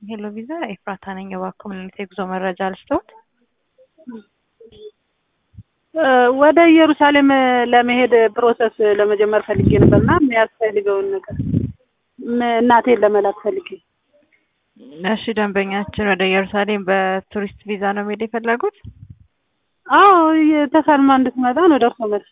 ሄሎ ቪዛ ኤፍራታ ነኝ። እባክዎ ምን አይነት የጉዞ መረጃ ልስጥዎት? ወደ ኢየሩሳሌም ለመሄድ ፕሮሰስ ለመጀመር ፈልጌ ነበርና የሚያስፈልገውን ነገር እናቴን ለመላክ ፈልጌ። እሺ ደንበኛችን ወደ ኢየሩሳሌም በቱሪስት ቪዛ ነው መሄድ የፈለጉት? አዎ ተሳልማ እንድትመጣ ነው ደርሶ መልስ።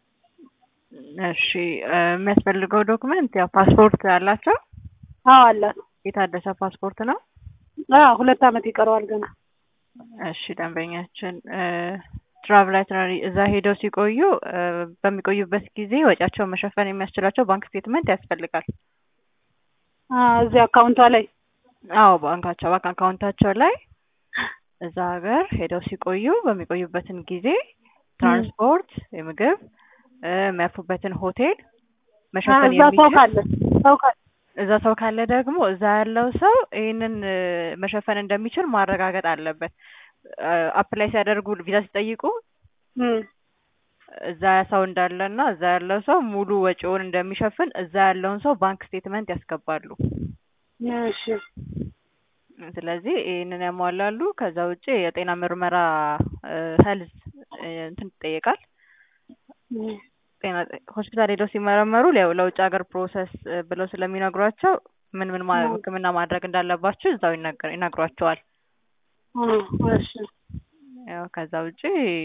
እሺ የሚያስፈልገው ዶክመንት ያው ፓስፖርት አላቸው? አዎ አላት። የታደሰ ፓስፖርት ነው? አዎ ሁለት ዓመት ይቀረዋል ገና። እሺ ደንበኛችን ትራቭል አይትነሪ እዛ ሄደው ሲቆዩ በሚቆዩበት ጊዜ ወጪያቸውን መሸፈን የሚያስችላቸው ባንክ ስቴትመንት ያስፈልጋል። እዚህ አካውንቷ ላይ አዎ ባንካቸው ባንክ አካውንታቸው ላይ እዛ ሀገር ሄደው ሲቆዩ በሚቆዩበትን ጊዜ ትራንስፖርት፣ የምግብ የሚያርፉበትን ሆቴል መሸፈን እዛ ሰው የሚችል ካለ ሰው ካለ እዛ ሰው ካለ ደግሞ እዛ ያለው ሰው ይህንን መሸፈን እንደሚችል ማረጋገጥ አለበት። አፕላይ ሲያደርጉ ቪዛ ሲጠይቁ እም፣ እዛ ሰው እንዳለና እዛ ያለው ሰው ሙሉ ወጪውን እንደሚሸፍን እዛ ያለውን ሰው ባንክ ስቴትመንት ያስገባሉ። እሺ ስለዚህ ይህንን ያሟላሉ። ከዛ ውጭ የጤና ምርመራ ሄልዝ እንትን ይጠየቃል። እም፣ ጤና ሆስፒታል ሄደው ሲመረመሩ ያው ለውጭ ሀገር ፕሮሰስ ብለው ስለሚነግሯቸው ምን ምን ማ- ሕክምና ማድረግ እንዳለባቸው እዛው ይነገር ይነግሯቸዋል። እም፣ እሺ ያው ከዛ ውጭ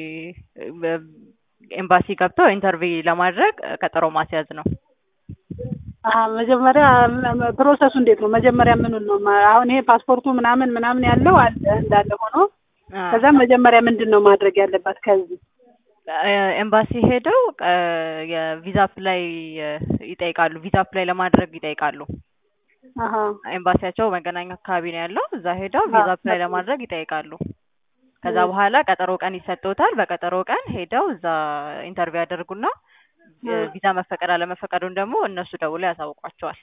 ኤምባሲ ገብተው ኢንተርቪው ለማድረግ ቀጠሮ ማስያዝ ነው። አሀ መጀመሪያ ፕሮሰሱ እንዴት ነው? መጀመሪያ ምኑን ነው ማ- አሁን ይሄ ፓስፖርቱ ምናምን ምናምን ያለው አለ እንዳለ ሆኖ ከዛ መጀመሪያ ምንድን ነው ማድረግ ያለባት ከዚህ? ኤምባሲ ሄደው የቪዛ አፕላይ ይጠይቃሉ። ቪዛ አፕላይ ለማድረግ ይጠይቃሉ። አሀ ኤምባሲያቸው መገናኛ አካባቢ ነው ያለው። እዛ ሄደው ቪዛ አፕላይ ለማድረግ ይጠይቃሉ። ከዛ በኋላ ቀጠሮ ቀን ይሰጥዎታል። በቀጠሮ ቀን ሄደው እዛ ኢንተርቪው ያደርጉና ቪዛ መፈቀድ አለመፈቀዱን ደግሞ እነሱ ደውለው ያሳውቋቸዋል።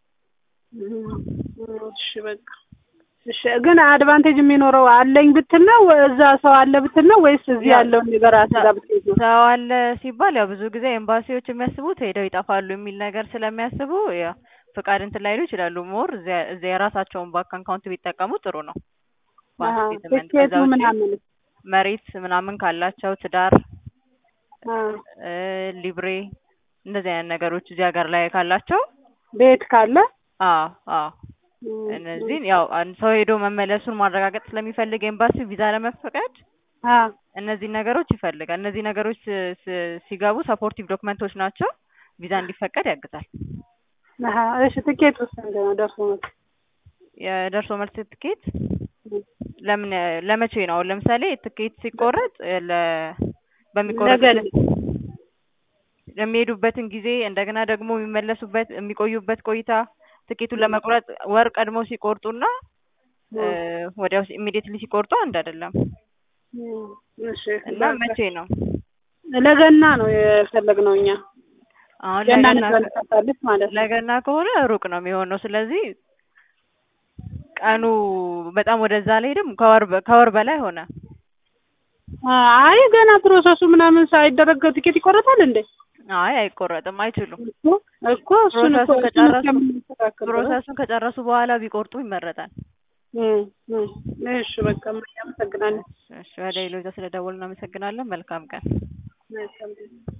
እሺ በቃ እሺ። ግን አድቫንቴጅ የሚኖረው አለኝ ብትል ነው እዛ ሰው አለ ብትል ነው ወይስ እዚህ ያለውን ነገር አስዛ ብትል ነው? ሰው አለ ሲባል ያው ብዙ ጊዜ ኤምባሲዎች የሚያስቡት ሄደው ይጠፋሉ የሚል ነገር ስለሚያስቡ ያው ፍቃድ እንትን ላይሉ ይችላሉ። ሞር እዚያ እዚያ የራሳቸውን ባንክ አካውንት ቢጠቀሙ ጥሩ ነው። ባንክ አሀ፣ ስቴትመንት ትኬቱ ከዛ ውጪ ምናምን መሬት ምናምን ካላቸው ትዳር አ፣ እ ሊብሬ እንደዚህ አይነት ነገሮች እዚህ ሀገር ላይ ካላቸው ቤት ካለ አዎ አዎ እነዚህን ያው አንድ ሰው ሄዶ መመለሱን ማረጋገጥ ስለሚፈልግ ኤምባሲ ቪዛ ለመፈቀድ አ፣ እነዚህ ነገሮች ይፈልጋል። እነዚህ ነገሮች ስ- ስ- ሲገቡ ሰፖርቲቭ ዶክመንቶች ናቸው። ቪዛ እንዲፈቀድ ያግዛል። አሀ፣ እሺ ትኬት ውስጥ እንደ ነው ደርሶ መልስ የደርሶ መልስ ትኬት ለምን ለመቼ ነው? አሁን ለምሳሌ ትኬት ሲቆረጥ ለ በሚቆረጥ ነገ የሚሄዱበትን ጊዜ እንደገና ደግሞ የሚመለሱበት የሚቆዩበት ቆይታ ትኬቱን ለመቁረጥ ወር ቀድሞ ሲቆርጡና እ ወዲያው ኢሚዲየትሊ ሲቆርጡ አንድ አይደለም እም፣ እሺ እና መቼ ነው? ለገና ነው የፈለግነው እኛ አሁን ገና ለገና ንታለች ማለት ነው። ለገና ከሆነ ሩቅ ነው የሚሆነው። ስለዚህ ቀኑ በጣም ወደዛ አልሄድም። ከወር በ- ከወር በላይ ሆነ። አይ ገና ፕሮሰሱ ምናምን ሳይደረግ ትኬት ይቆረጣል እንዴ? አይ አይቆረጥም፣ አይችሉም። እኮ እኮ እሱን እኮ ፕሮሰሱን እሱን ከጨረሱ እስከምናስተካክል ድረስ። ፕሮሰሱን ከጨረሱ በኋላ ቢቆርጡ ይመረጣል። እም፣ እም፣ እሺ በቃ አመሰግናለሁ። እሺ፣ ወደ ሌሎች ስለደወሉ እናመሰግናለን። መልካም ቀን። መልካም ጊዜ